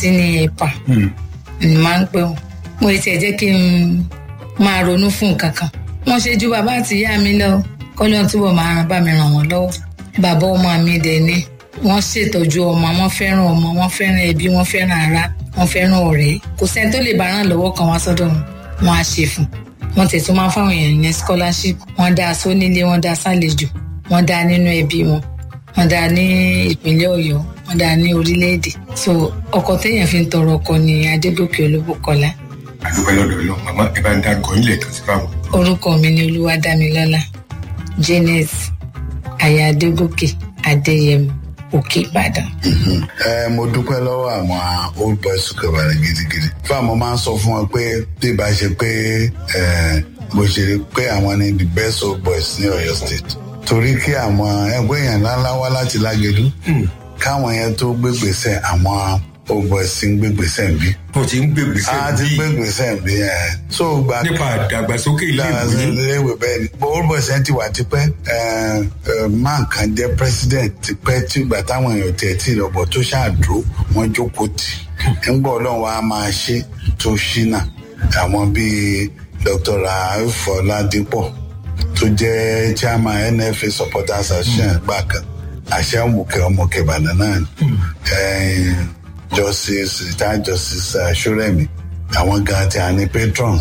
àǹtí ní ẹ̀pà ni máa ń pè wọ́n mo ti ẹ̀ jẹ́ kí n máa ronú fún nǹkan kan wọ́n ṣe ju bàbá àti ìyá mi lọ kọ́lọ́n túbọ̀ máa bá mi ràn wọ́n lọ́wọ́ bàbá ọmọ mi dẹ̀ ni wọ́n ṣètọ́jú ọmọ wọ́n fẹ́ràn ọmọ wọ́n fẹ́ràn ẹbí wọ́n fẹ́ràn ara wọ́n fẹ́ràn ọ̀rẹ́ kò sẹ́ni tó lè bá ràn lọ́wọ́ kan wá sọ́dọ̀ wọn wọ́n á ṣe fún wọ́n tẹ̀ tún máa ń fáwọn èèyàn yẹn scholarship wọ́n dá a sónílé wọ́n dá a sálejò wọ́n dá a nínú ẹbí wọn wọ́n dá a ní ìpínlẹ̀ ọ̀yọ́ wọ́n dá a ní orílẹ̀-èdè so ọkọ téèyàn fi ń tọrọ ọkọ ní adégòkè olúbùkọ́lá àdúpẹ́ lọ́dọ̀ lọ màmá ẹ bá ń dárúkọ ilé ẹ̀kan sí báwọn. orúkọ mi ni olúwadámilọ́lá janet aya adégòkè adéyẹmọ òkè ìbàdàn. ẹ mo dúpẹ́ lọ́wọ́ àwọn old boys kẹbàrà gidigidi fún àwọn máa ń sọ fún wọn pé bí ìbá ṣe pé ẹ mo ṣe rí pé àwọn ni the best old boys ní ọ̀yọ́ state torí kí àwọn ẹgbẹ́ èèyàn ńláńlá wá láti lágẹ̀dú káwọn yẹn tó gbégbèsè àwọn old boys ń gbégbèsè ń bí wọn ti ń gbègbèsè a ti gbégbèsè ń bí ẹ so gba nípa ìdàgbàsókè ilé ìwé iléèwé bẹ́ẹ̀ ni old boys yẹn ti wà tipẹ́ man kan jẹ́ president tipẹ́ tí ìgbà táwọn èèyàn tẹ̀ tí ìrọ̀bọ̀ tó ṣàdúró wọ́n jókòó tì ńgbọ́ ọlọ́run wa máa ṣe tó ṣínà àwọn bíi dr rauf ọládípọ̀ tó jẹ́ chairman nfa supporters association gbà kan àṣẹ ọmọkẹ ọmọkẹ ìbàdàn náà ni justice retired justice ṣọrẹmi àwọn gan ti à ní patron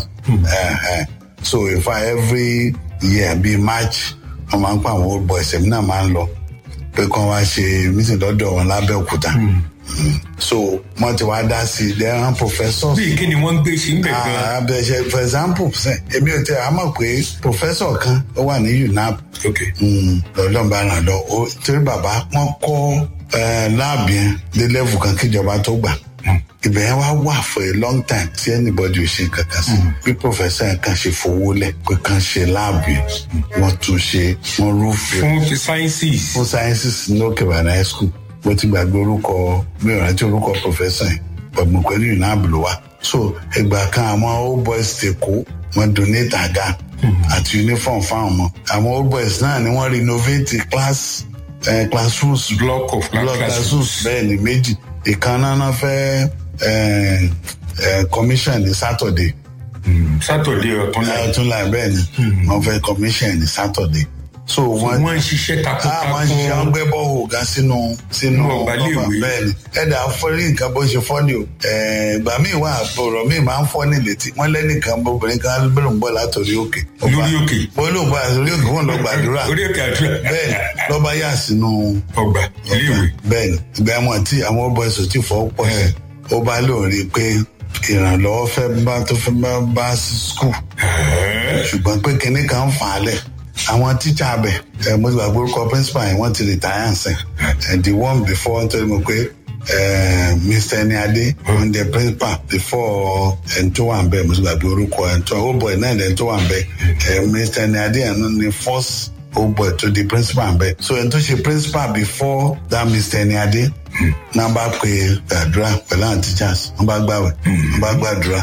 so in fact every year bíi march wọn máa ń pa àwọn old boys ẹ̀mí náà máa ń lọ pé kí wọ́n wá ṣe meeting lọ́dọ̀ wọn lábẹ́òkúta so wọ́n ti wá dá sí i lẹ́yìn professors. bí kí ni wọ́n ń gbé ṣe ń bẹ̀ gan. abẹ́ṣe for example sẹ́ èmi ò tẹ́ a mọ̀ pé professor kan ó wà ní unap lọ́dọ̀ bá ràn lọ torí bàbá wọn kọ́ láàbì yẹn dé level kan kíjọba tó gbà ibẹ̀ yẹn wá wà for a long time tí anybody ò ṣe kankan sí bí professor yẹn kan ṣe fowó lẹ̀ pé kan ṣe láàbù yẹn wọ́n tún ṣe wọ́n rúfin. fún ti sciences. fún sciences ní òkè bàdàn high school mo ti gbàgbé orúkọ mi ò rántí orúkọ professor yẹn ọ̀gbìn pẹ̀lú UNAB ló wà. so ìgbà kan àwọn old boys ti kó wọn donate àga àti uniform fáwọn ọmọ àwọn old boys náà ni wọ́n renovate class uh, classrooms block of block classrooms bẹ́ẹ̀ ni méjì ìkànnà náà fẹ́ commission ní saturday. saturday ọ̀túnla ọ̀túnla bẹ́ẹ̀ ni wọ́n fẹ́ commission ní saturday. so wọ́n wọ́n ń ṣiṣẹ́ takuntakun wọ́n ṣiṣẹ́ wọ́n gbẹ́ bọ́ọ̀hù gan sínú sínú ọgbàléèwé bẹ́ẹ̀ ni ẹ̀dá fọ́rí nǹkan bó ṣe fọ́ ni o ìgbà míì wà ọ̀rọ̀ míì máa ń fọ́ ní létí wọ́n lẹ́nìkan obìnrin kan bẹ́ẹ̀ ló ń bọ̀ látòrí òkè. lórí òkè bó ló ń bọ̀ àtòrí òkè wọ́n lọ gbàdúrà orí òkè àdúrà bẹ́ẹ̀ lọ́ba yà sínú ọgbà iléèwé bẹ́ẹ̀ ni ìgbà wọn tí àwọn ọbọ̀ ẹ̀sùn tí fọ́ pọ̀ sí ó bá lóun rí i pé ìrànlọ́wọ́ fẹ́ bá tó fẹ́ bá bá skul ṣùgbọ́n pé kinní kan fà á lẹ̀ àwọn tíṣà bẹ̀ ẹ̀ mo ti gbàgbé orúkọ principal yẹn wọ́n ti retire ǹsẹ̀ ẹ̀ the one before nítorí mo pé mr eniade on the principal before ẹ̀ tó wà ń bẹ̀ mo ti gbàgbé orúkọ ẹ̀ tó ó bọ̀ ẹ̀ náà ẹ̀ tó wà ń bẹ̀ mr eniade ẹ̀ ní first ó bọ̀ ẹ̀ tó di principal ń bẹ̀ so ẹ̀ tó ṣe principal before that mr eniade náà bá pe àdúrà pẹ̀lú àwọn teachers wọ́n bá gbàwẹ̀ wọ́n bá gbàdúrà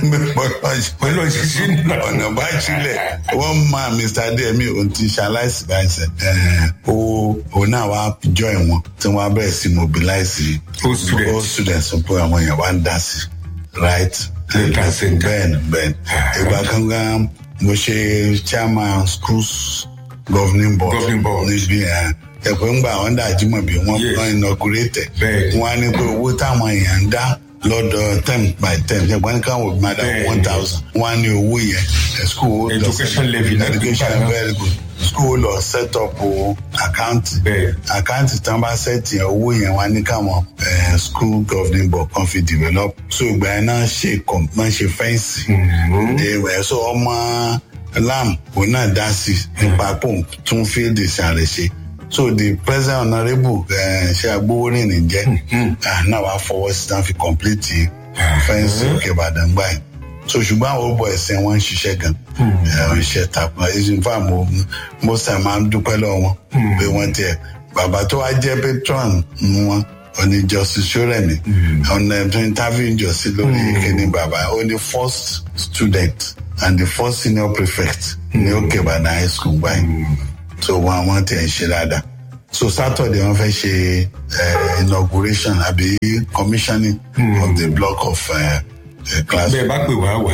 pẹ̀lú òṣìṣẹ́ náà ọ̀nà bá sílẹ̀ wọ́n máa mr adéyẹmí òun ti ṣaláìsí báyìí sẹ́ ó òun náà wá join wọn tí wọ́n á bẹ̀rẹ̀ sí mobilize all students pé àwọn èèyàn wá ń dá sí right bẹ́ẹ̀ni bẹ́ẹ̀ni ìgbà kankan mo ṣe chairman schools governing board níbi ẹ̀pẹ́ ńgbà àwọn dàjímọ̀ bí wọ́n wọ́n inaugurate wọ́n á ní pé owó táwọn èèyàn ń dá lọ́dọ̀ term by term ṣe wọ́n ní káwọn òbí máa dá one thousand wọ́n á ní owó yẹn school education levy education very good school lọ set up o àkáǹtì àkáǹtì tán bá set yẹn owó yẹn wọ́n á ní káwọn school governing board kan fi develop so ìgbà yẹn náà ṣe máa ṣe fẹ́ǹsì ẹ̀ so ọmọ lam òun náà dá sí nípa pò tún fíìdì sàrẹ̀ ṣe so the president honourable ṣe agbowórin ní jẹ náà wàá fọwọ́ sí náà fi complete fẹ́ǹsì òkè ìbàdàn gbà yìí so ṣùgbọ́n àwọn ọ̀bọ̀ ẹ̀sìn wọn ń ṣiṣẹ́ gan ń ṣe tapọ̀ ẹ̀sìn fún àmọ́ most time máa ń dúpẹ́ lọ́wọ́ wọn pé wọ́n tiẹ̀ bàbá tó wá jẹ́ patron wọn oní justice soremi ọ̀nà tó interview justice lórí kíní bàbá ó ní first student and the first senior prefect ní òkè ìbàdàn high school gbà yìí so wọn àwọn tẹ̀ ń ṣe dáadáa so saturday wọn fẹ́ ṣe uh, inauguration àbí commissioning mm. of the block of uh, uh, class. bẹẹ bá pè wá wá.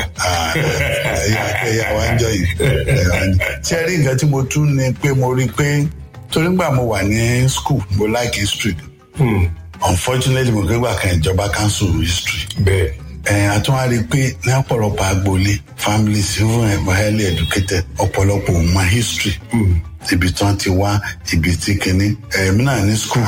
ẹyà wa ń jọ yìí ṣe rí nǹkan tí mo tún ní pé mo rí i pé torí gbà mo wà ní school mo like history unfortunately mo gbégbà kan ìjọba council history. bẹẹ ẹ àtúwárí pé ní ọ̀pọ̀lọpọ̀ agboolé families even highly educated ọ̀pọ̀lọpọ̀ ò mọ history ibi tí wọ́n ti wá ibi tí kìíní ẹ̀mí náà ní school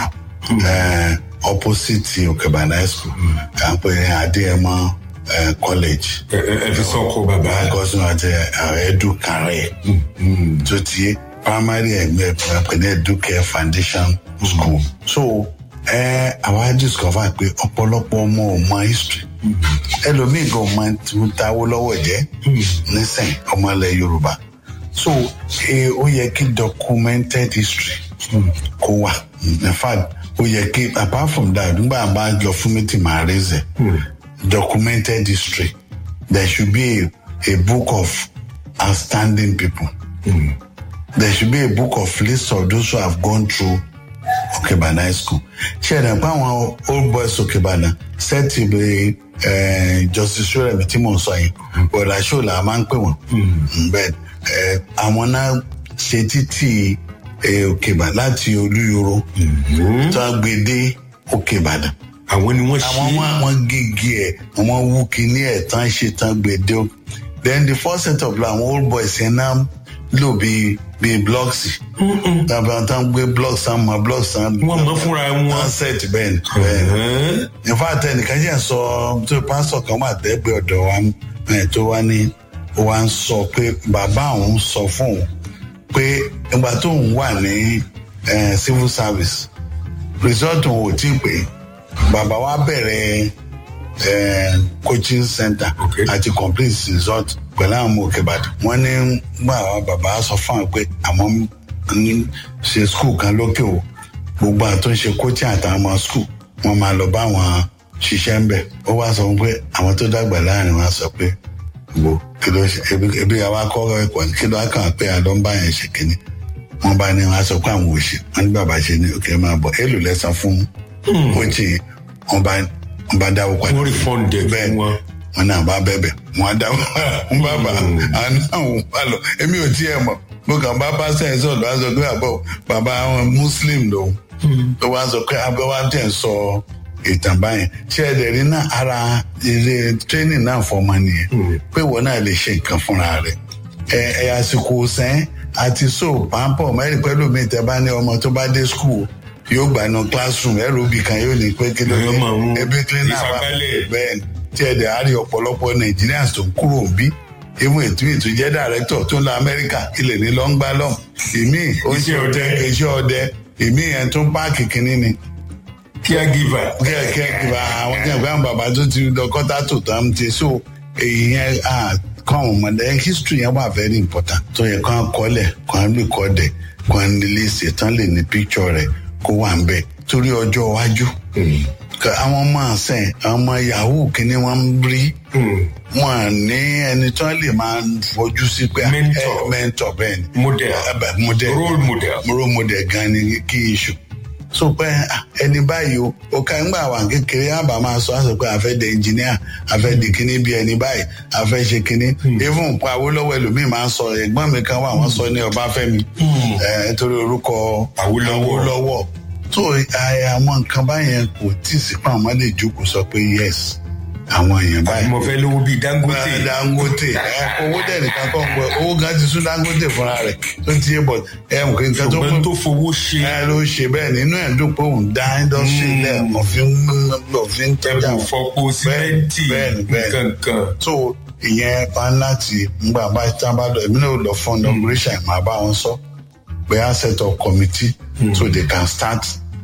opposite òkèbàdàn high school à ń pè ní adéẹmọ college. ẹ ẹ fi sọkọ bàbá. gọ́sùn àti edu kàrẹ́ tó ti yé primary ẹgbẹ́ pè ní educare foundation school. so ẹ àwa discover pé ọ̀pọ̀lọpọ̀ ọmọ ò mọ history ẹlòmíì gan máa ń táwó lọ́wọ́ jẹ́ nísìn ọmọ ilẹ̀ yorùbá so ó yẹ kí documented history kó wà in fact ó yẹ kí apart from that nígbà bá lọ fún meeting máa raise documented history there should be a, a book of outstanding people mm. there should be a book of list of those who have gone through okebana high school ṣe ẹ̀dá pé àwọn old boys okebana sẹ́ẹ̀tì bí justice rẹ̀mí tí mò ń sọ yìí bọ̀dà ṣó là máa ń pè wọ́n bẹ́ẹ̀ àwọn náà ṣe títì okebana láti olúyoro tó a gbé dé okebana. àwọn ni wọ́n ṣe àwọn wọn gègé ẹ̀ wọ́n wú kíní ẹ̀ tán ṣe tán gbé dé then the first set of àwọn old boys yẹn náà lò bíi bíi blocks tàbí àwọn tán gbé blocks tán mọ blocks tán. wọn mọ fúnra wọn. wọn set bẹ́ẹ̀ ni bẹ́ẹ̀ ni in fact ẹnìkan jẹ́ sọ tó pásítọ̀ kan wà tẹ́gbẹ́ ọ̀dọ̀ wa tó wá ní ó wá ń sọ pé bàbá òun sọ fún òun pé ìgbà tó ń wà ní civil service result òun ò tí ì pé bàbá wa bẹ̀rẹ̀ coaching center àti complete result pẹ̀lú àwọn ọmọ òkè ìbàdàn wọ́n ní gbà wá bàbá sọ fún àwọn pé àwọn ń ṣe school kan lókè o gbogbo àwọn tó ń ṣe coaching àtàwọn ọmọ school wọ́n máa lọ bá wọn ṣiṣẹ́ ń bẹ̀ ó wá sọ pé àwọn tó dàgbà láàrin wọn sọ pé gbò kí ló ṣe ebi àwa kọ́ ẹ̀kọ́ kí ló kàn pé àlọ́ ń bá yẹn ṣe kínní wọ́n bá ní wọn sọ pé àwọn ò ṣe wọ́n ní bàbá ṣe ní òkè máa bọ̀ èlò lẹ́sàn fún coaching wọ́n bá wọ́n bá dáwọ́ padà wọ́n rí fọ́ǹdẹ̀ fún wọn wọn náà bá bẹ̀bẹ̀ wọn dá wọn bá bá àwọn náà wọn bá lọ èmi ò tiẹ̀ mọ̀ mo kàn bá pásítọ̀ ẹ̀ sọ̀rọ̀ wá sọ pé àbọ̀ bàbá àwọn muslim lòun tó wá sọ pé abẹ́ wá tẹ̀ ń sọ ìtàn báyẹn ṣé ẹ̀dẹ̀ rí náà ara ilé tírénì náà fọmọ nìyẹn pé ìwọ náà lè ṣe nǹkan fúnra rẹ̀ ẹ ẹ àsìkò sẹ́ń àti so pàmpọ̀ mẹ́rin pẹ́lú mi tẹ́ bá ní ọmọ tó bá dé skul yóò gbà nù classroom ẹ̀rọ òbí kan yóò ní pé kí ló dé ebi cleaner wà bẹ́ẹ̀ ni tí ẹ dẹ̀ á rí ọ̀pọ̀lọpọ̀ nigerians tó ń kúrò ń bí even ètò ètò jẹ́ director tó ń lọ amẹ́ríkà ilẹ̀ ní lọ́ngbà lọ́m ìmí oṣù ọdẹ iṣẹ́ ọdẹ ìmí yẹn tó ń páàkì kínní ni. caregiver. caregiver àwọn tí àwọn bàbá tó ti lọ kọ́tà tó tán ti so èyí yẹn kọ́ àwọn ọmọdé history yẹn wà very important tó yẹ kán kọ́lẹ̀ kán lè kọ́ dẹ̀ kán lè ṣe tán lè ní picture rẹ̀ kó wà ń bẹ̀ torí ọjọ́ iwájú àwọn ọmọ àṣẹ àwọn ọmọ yahoo kìíní wọn ń rí wọn ní ẹni tó lè máa fojú sí pé mentor mentor bẹ́ẹ̀ ni model model role model role model gan ni kí iṣu so pé ẹni báyìí o ó ká ń gbà wà kékeré àbá máa sọ àṣọ pé àfẹ́ de engineer àfẹ́ di kíní bí ẹni báyìí àfẹ́ ṣe kíní even pa Awólọ́wọ̀ ẹlòmíì máa ń sọ ẹ̀gbọ́n mi kan wà wọ́n sọ ní Ọbáfẹ́mi nítorí orúkọ Awólọ́wọ̀ so àwọn nǹkan báyẹn kò tí ì sí pa àwọn lè jókòó sọ pé yes àwọn èèyàn báyìí. mo fẹ́ lówó bíi dangote. dangote owó dẹ̀ nìkan kọ́ pé owó gan ti sún dangote fúnra rẹ̀ tó ti yé bọ̀ ẹ mọ̀ kí n kan tó ṣùgbọ́n tó fowó ṣe. ẹ ló ṣe bẹ́ẹ̀ nínú ẹ̀ dùn pé òun dá indọ́sírì lẹ̀ òfin òfin tọ́jà ẹ̀bùn fọpo símẹ́ǹtì kankan. so ìyẹn pa láti ngbà bá tá a bá lọ èmi náà lọ fún inauguration máa bá wọn sọ pé a set up committee so they can start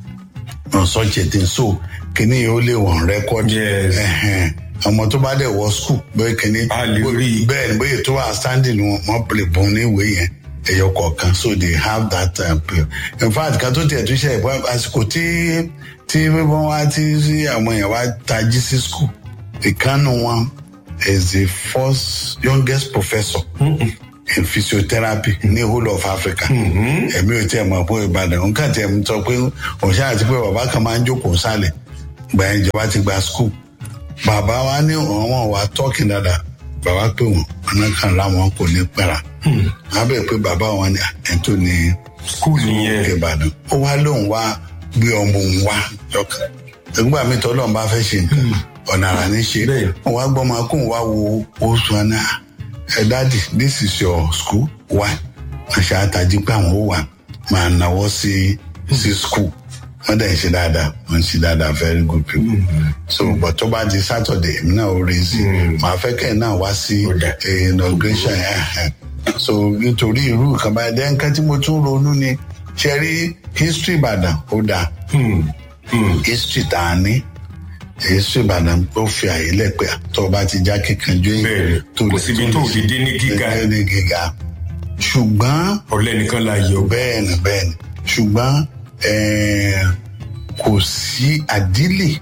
on such a thing so kìíní yìí ó lè wọ̀n record. yes. ọmọ tó bá dẹ̀ wọ school bóyá kìíní. a lè rí i. bẹ́ẹ̀ ni bóyá tó wà standing wọn wọ́n lè bùn ní ìwé yẹn ẹyọ kọ̀ọ̀kan so they have that um, period. in fact ká tó tiẹ̀ tó ṣe ìbọn àsìkò tí tí wọ́n wá tí àwọn èèyàn wá tají sí school ìkànnì wọn is the first youngest professor. in physiotherapy ní whole of africa èmi ò tiẹ̀ mọ̀ pé ìbàdàn nǹkan tiẹ̀ ń sọ pé òun ṣáà ti pé bàbá kan máa ń jókòó sálẹ̀ gbà yẹn ìjọba ti gba school bàbá wa ní àwọn wa tọ́kì dáadáa bàbá pé wọn ọ̀nà kan láwọn kò ní pẹ́ra wọn bẹ̀ pé bàbá wọn ní ẹ̀ tó ní skul nìyẹn òkè ìbàdàn ó wá lóun wá gbé ọmọ òun wá lọ́kàn nígbà mi tọ́lọ́ bá fẹ́ ṣe nǹkan ọ̀nà àrà ní ṣe Bẹ́ẹ̀. wọn wá gbọ́ máa kóun wá wo oṣù àná ẹ dáàdì this is your school why wọn ṣe àtàjì pé àwọn ó wà máa náwó sí sí school wọn dẹ̀ ń ṣe dáadáa wọn ń ṣe dáadáa very good people so but tó bá di saturday èmi náà ó rí sí màá fẹ́ kẹ́ ẹ̀ náà wá sí Ó dà. eh, inauguration yẹn so nítorí irú nǹkan báyìí dẹ́ nǹkan tí mo tún ronú ni ṣe rí history ìbàdàn ó dáa history tá a ní history ìbàdàn ó fi àyè lẹ́pẹ́ tó o bá ti já kíkanjú Bẹ́ẹ̀ni, kò síbi tó lè dé ní gíga. dé ní gíga ṣùgbọ́n ọ̀lẹ́ nìkan la yọ bẹ́ẹ̀ni bẹ́ẹ̀ni ṣùgbọ́n eh, kò sí àdílè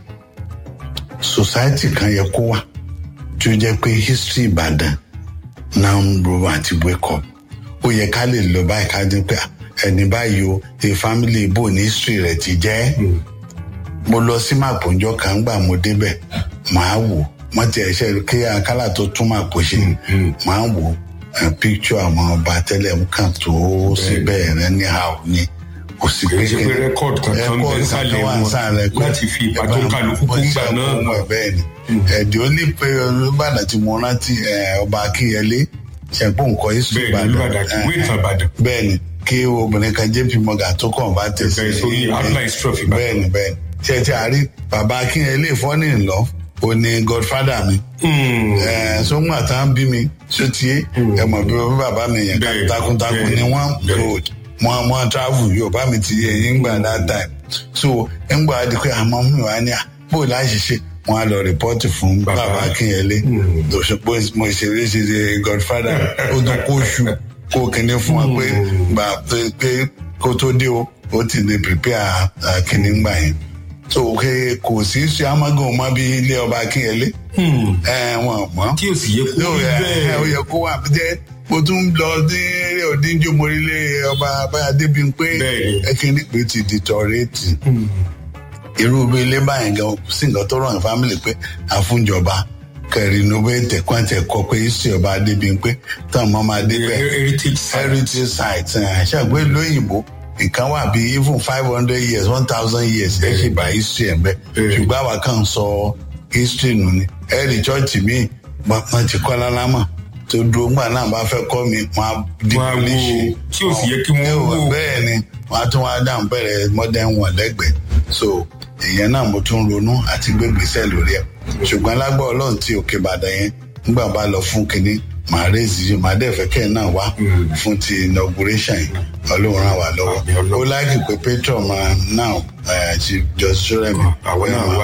society kan yẹ kó wà tí ó jẹ́ pé history ìbàdàn náà ń ro àti wake up ó yẹ ká lè lọ báyìí ká dín pé ah, ẹni báyìí o the family ibo ní history rẹ̀ ti jẹ́ mo lọ sí màpòjọ kan gbà mo débẹ̀ màá wò wọ́n ti ẹ̀ṣẹ̀ kí akálà tó tún màpò ṣe màá wò eh, picture àwọn ọba tẹ́lẹ̀ kan tó síbẹ̀ rẹ̀ ní how ni kò sí kì í ṣe pé rẹ́kọ̀d kankan ń bẹ Record sálẹ̀ kankan wà wọn nsàlẹ̀ kọ́. láti fi ìbá tó kálukú kú gbà náà Mo ṣe bẹ́ẹ̀ ni ẹ̀dì ó ní pé olùbàdàn tí mo rántí eh, ọba akínyẹlé ṣẹ̀pọ̀ nǹkan history bẹ́ẹ̀ ni olùbàdàn kì í wé ìtàn ìbàdàn bẹ́ẹ̀ ni kí obìnrin kan jp morgan tó kàn bá tẹ̀ sí Bẹ́ẹ̀ sórí outline trophy ìbàdàn. bẹ́ẹ̀ ni bẹ́ẹ̀ ni ṣe ti àárí bàbá akínyẹlé fọ́nì ńlọ ó ní godfather mi sọ́gbọ́n àtàn bí mi sótìyé ẹ mọ̀ bí wọ́n bàbá mi yẹn Bẹ́ẹ̀, takuntakun bẹ́ẹ̀, ni wọ́n bẹ́ẹ̀. road wọ́n wọ́n travel yóò bá mi ti yẹ yín gbà that time so ńgbà á di pé àmọ́ mi wà ní à bó láì ṣe wọ́n á lọ rìpọ́tì fún Bàbá. bàbá akínyẹlé lọ́sọ̀pọ̀ mo ṣeré ṣe ṣe godfather ó tún kó ṣù kó kíní fún wa pé gbà pé pé kó tó dé o ó ti lè prepare ah, kíní gbà yẹn so ke kò sí ṣe amagun mọ bí ilé ọba akínyẹlé ẹ wọn mọ tí ò sì yẹ kó yóò rí yẹ ẹ ó bẹ́ẹ̀ yẹ kó wà jẹ mo tún lọ sí eré òdíjọ morílẹ ọba abáyádé bíi pé Bẹ́ẹ̀ni. ẹkíní pé ti di tọrẹẹtì irú bí ilé báyìí gan sí nǹkan tó ràn fámìlì pé àfúnjọba kẹrìnúbẹ̀tẹ̀ kwantẹ̀ kọ pé history ọba adé bíi pé táwọn ọmọ máa débẹ̀ heritage site heritage site ẹ̀ ṣàgbé lóyìnbó nǹkan wà bí even five hundred years one thousand years ẹ ṣì bá history ẹ̀ bẹ́ẹ̀ Bẹ́ẹ̀. ṣùgbọ́n àwa kàn ń sọ history nù ni ẹ̀rì chọ́ọ̀chì míì wọ́n ti kọ́ lálámà tó dúró ńgbà náà bá fẹ́ kọ́ mi wọ́n á Wọ́n á wó demolish. tí ò sì yẹ kí wọ́n wó. bẹ́ẹ̀ ni wọ́n á tún wá dáhùn bẹ̀rẹ̀ modern one lẹ́gbẹ̀ẹ́ so ìyẹn náà mo tún ronú àti gbégbèsè lórí ẹ̀ ṣùgbọ́n lágbọ́ ọlọ́run tí òkè ìbàdàn yẹn nígbà bá lọ fún kinní màá rèézì yìí màá dẹ̀ fẹ́ kẹ́ ẹ̀ náà wá fún ti inauguration yìí ọlọ́run ràn wá lọ́wọ́ Àmín Ọlọ́run. ó láàkì pé patron máa náà ti jọ sọ́rẹ́ mi àwọn náà wá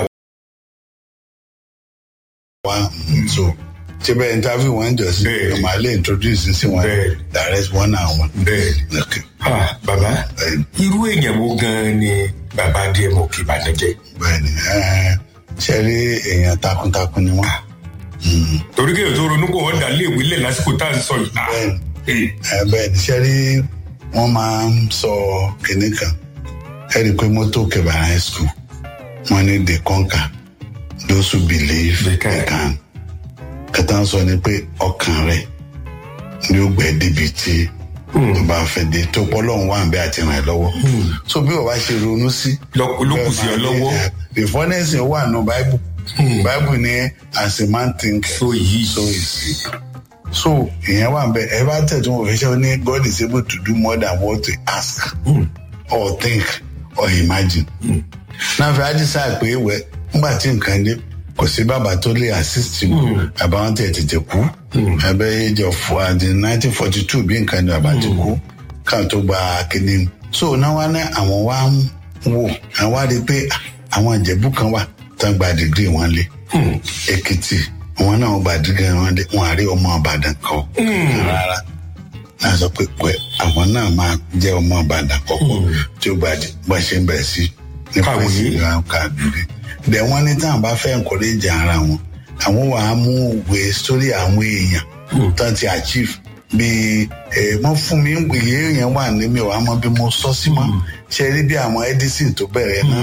wá mm, so ṣé bẹ́ẹ̀ interview wọn jọ sí Bẹ́ẹ̀. màá lè introduce sí wọn Bẹ́ẹ̀. direct one on one. bẹ́ẹ̀ Okay. Ah, bàbá Bẹ́ẹ̀ ni. irú èèyàn wo gan-an ni bàbá díẹ̀ mọ̀ kí ìbàdàn jẹ́ bẹ́ẹ̀ni ẹ ṣe rí èèyàn takuntakun ni wọn. torí kéèyàn tó ronú pé wọ́n dà léèwé lẹ̀ lásìkò tá à ń sọ yìí náà bẹ́ẹ̀ni Eh, ẹ bẹ́ẹ̀ni ṣe rí wọn máa ń sọ kinní kan ẹ rí i pé mọ́tò kẹbàrà high school wọn ní they conquer those who believe They they can. can. kẹta ń sọ ni pé ọkàn rẹ ni ó gbẹ débi tí tó bá fẹ́ dé tó pọ́ lọ́hùn wà ń bẹ́ àti ràn ẹ́ lọ́wọ́. so bí wọ́n bá ṣe ronú sí. lọ- ló kù sí ọ lọ́wọ́ the funness wà nù bible bible ní as a man think so yìí so is he so ìyẹn wà bẹ ẹ bá tẹ̀ tí mo fi ṣe ó ní god is able to do more than what we ask or think or imagine. náà fi àdìsá pé wẹ nígbà tí nǹkan dé kò sí bàbá tó lè assist mi bàbá wọn tẹ̀ tètè kú ẹbẹ age of àdì nineteen forty two bí nǹkan ní bàbá ti kú káwọn tó gba kíní so náà wá ní àwọn wá ń wò àwọn wá rí i pé àwọn ìjẹ̀bú kan wà tán gba dìgírì wọn lé èkìtì wọn náà gba dìgírì wọn lé wọn àrí ọmọ ìbàdàn kan rárá náà sọ pé pé àwọn náà máa jẹ ọmọ ìbàdàn kọkọ tí ó gbàdé bá ṣe ń bẹ̀rẹ̀ sí nípa Kàwé. ìsìnkú kàdúrí dẹ̀ wọ́n ní táwọn bá fẹ́ encourage ara wọn àwọn wà á mú òwe sórí àwọn èèyàn tán ti achieve bí wọ́n fún mi ìwé yẹn wà ní mi ò wá mọ bí mo sọ sí mọ́ ṣe rí bí àwọn edison tó bẹ̀rẹ̀ náà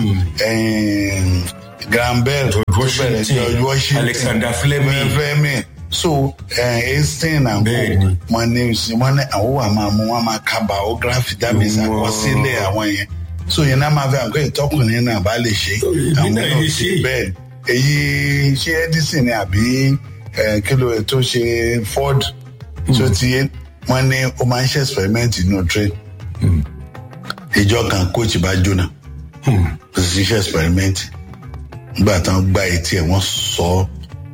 graham bell tó bẹ̀rẹ̀ george washington alexander fleming fleming so einstein and co wọn ní wọn ní àwọn wà máa mú wọn máa ka biography dábìí sàkọsílẹ̀ àwọn yẹn so yẹn náà máa fi àgbẹ̀ ìtọ́kùnrin náà bá lè ṣe àwọn náà ṣe bẹ́ẹ̀ èyí ṣé edison ni àbí kílò ẹ̀ tó ṣe ford tó ti yé wọn ní ó máa ń ṣe experiment inú train ìjọ kan coach bá jóná kò sì ṣe experiment nígbà tán gba etí ẹ̀ wọ́n sọ ọ́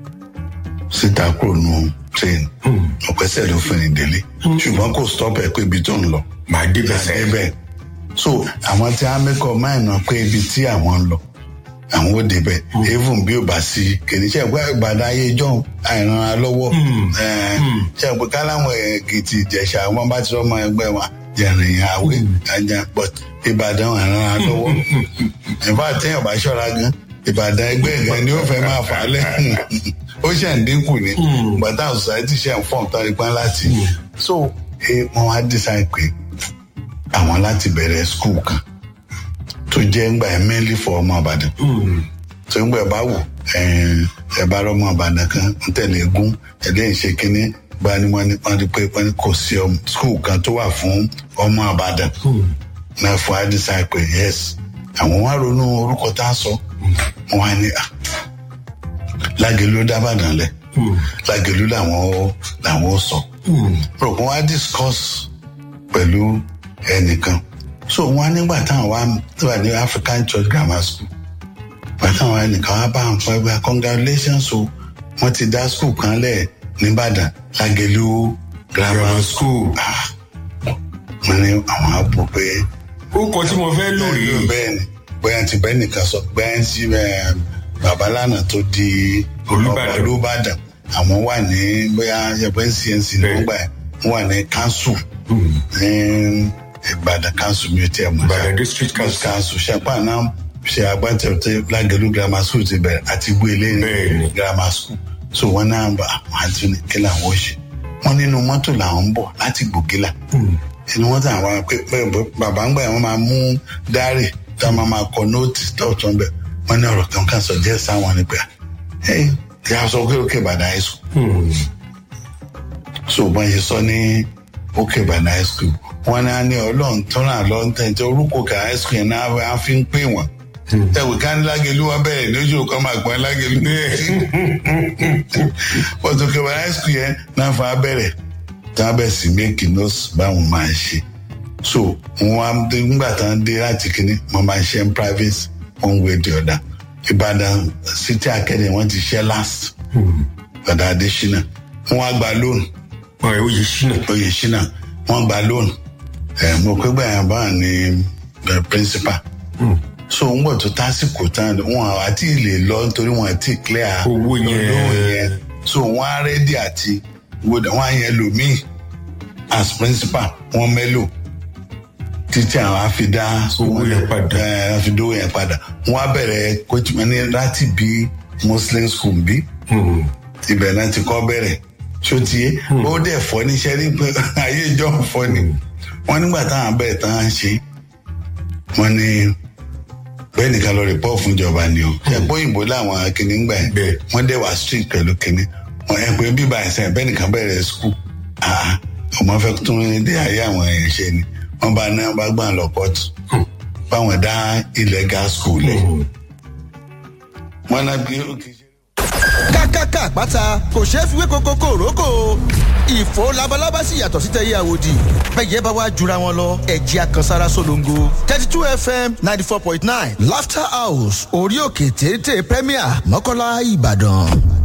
síta kúrò nù train ọ̀pẹ́sẹ̀ ló fẹ́ni délé ṣùgbọ́n kò stop ẹ̀ pé ibi tó ń lọ màá débẹ̀ sẹ́yìn so àwọn tí wọn mẹkọ máa nà pé ibi tí àwọn ń lọ àwọn ò débẹ̀ even bí ò bá sí kìnìṣẹ ìgbà ìgbàdá ayé john àìrànra lọ́wọ́ ṣe pé káláwọn èkìtì ìjẹ̀ṣà wọn bá ti rọmọ ẹgbẹ́ wọn jẹrìn àwé àjà but ìbàdàn àìrànra lọ́wọ́ ìfọ àtẹyàn bá ṣọ́ra gan ìbàdàn ẹgbẹ́ gan ni ó fẹ́ máa fà á lẹ́yìn ó ṣe ń dínkù ni gbàtà society ṣe ń fọ́n tán ipá láti so wọn wá decide pé àwọn láti bẹ̀rẹ̀ skul kan tó jẹ́ ńgbà ẹ̀ mẹ́lì fọ ọmọ àbàdàn tó ńgbà ẹ̀ bá wò ẹ̀ bá rọ ọmọ àbàdàn kan ń tẹ̀lé egún ẹ̀dẹ́ ìṣe kínní bá ní wọ́n ní wọ́n ní pé wọ́n ní kò sí skul kan tó wà fún ọmọ àbàdàn náà fún àdìsá pé yes àwọn wá ronú orúkọ tá a sọ wọn á ní lágẹ̀lú dábàdàn lẹ̀ lágẹ̀lú làwọn làwọn sọ rò wọ́n á discuss pẹ̀lú ẹnìkan so wọn nígbà táwọn wá wà ní african church grammar school gbà táwọn ẹnìkan wá bá àwọn ẹgbẹ congratulations o wọn ti dá school kan lẹ nìbàdàn lágẹlú grammar school wọn ní àwọn àbò pé. ó kọ tí mo fẹ́ lò rí. bẹ́ẹ̀ ni bóyá ti bẹ́ẹ̀ nìkan sọ bẹ́ẹ̀ ti babalánà tó di olùbàdàn àwọn wà ní bóyá yẹpẹ́ cnc ló ń gbà wọn wà ní council ní ìbàdàn council mi ò tiẹ̀ mọ̀ ìbàdàn district council council ṣàpá náà ṣe agbátẹrù tí lágẹ̀lú grammar school ti bẹ̀rẹ̀ àti gbélé ní grammar school so wọn náà bá àwọn àti ní kí làwọn ṣe wọn nínú mọ́tò làwọn ń bọ̀ láti gbògìlà inú wọn tàn wá pé bàbá ń gbà wọn máa mú dárì tá a máa máa kọ nóòtì tọ̀tún bẹ̀ wọn ní ọ̀rọ̀ kan kan sọ jẹ́ sáwọn ni pé ẹ yà sọ pé òkè ìbàdàn high school so wọn yẹ sọ ní òkè ìbàdàn high school wọn náà ní ọlọrun tó ràn lọ ń tẹ̀sí orúkọ kà high school yẹn náà á fi ń pè wọn ẹwì ká ní lágẹlú wọn bẹ̀rẹ̀ lójú kan máa gbọ́n lágẹlú pọtùkẹ ìbàdàn high school yẹn náà fún abẹ́rẹ́ tí wọ́n bẹ̀ sí méèkì nọ́ọ̀sì báwọn máa ṣe so wọn á nígbà tí wọ́n dé láti kínní wọ́n máa ṣe ń private one way the other ìbàdàn city academy wọ́n ti ṣe last ọ̀dà adésínà wọ́n á gba loan oyè ṣínà oyè ṣínà wọ́n gba loan mo pé gbàyàn bá ní principal so ń gbọ́ tó tásìkò tán wọn àti lè lọ nítorí wọn àti clear owó yẹn so wọn á rẹ́dí àti wọn á yẹn lòmíì as principal wọn mẹ́lò títí àwọn àfidá owó yẹn padà àfidó yẹn padà wọn á bẹ̀rẹ̀ coachman ní láti bí muslim school bí ibẹ̀ náà ti kọ́ bẹ̀rẹ̀ sotie ó dẹ̀ fọ́ níṣẹ́ ní pé ayé ìjọ fọ́ ni wọ́n nígbà táwọn bẹ́ẹ̀ tán á ń ṣe wọ́n ní bẹ́ẹ̀ nìkan lọ rìpọ́ fún ìjọba ni o ẹ̀pọ́ òyìnbó làwọn akíní ń gbà yẹn wọ́n dẹ̀ wá street pẹ̀lú kíní wọ́n ẹ̀ pé bíbá ẹ̀sẹ̀ bẹ́ẹ̀ nìkan bẹ̀rẹ̀ school ọmọ fẹ́ tún dé ayé àwọn èèyàn ṣe ni wọ́n bá náà bá gbà lọ pọ́tù báwọn dá illegal school lẹ̀ wọ́n náà bí ó kì í ṣe kákáká àpáta kò ṣeé fi wé koko kòrókò ìfò labalábá sì yàtọ̀ sí tẹ̀yẹ àwòdì bẹ́ẹ̀ bá wá jura wọn lọ ẹ̀jẹ̀ àkànsára solongo thirty two fm ninety four point nine laughter house orí òkè téńté premier mọ́kànlá ìbàdàn.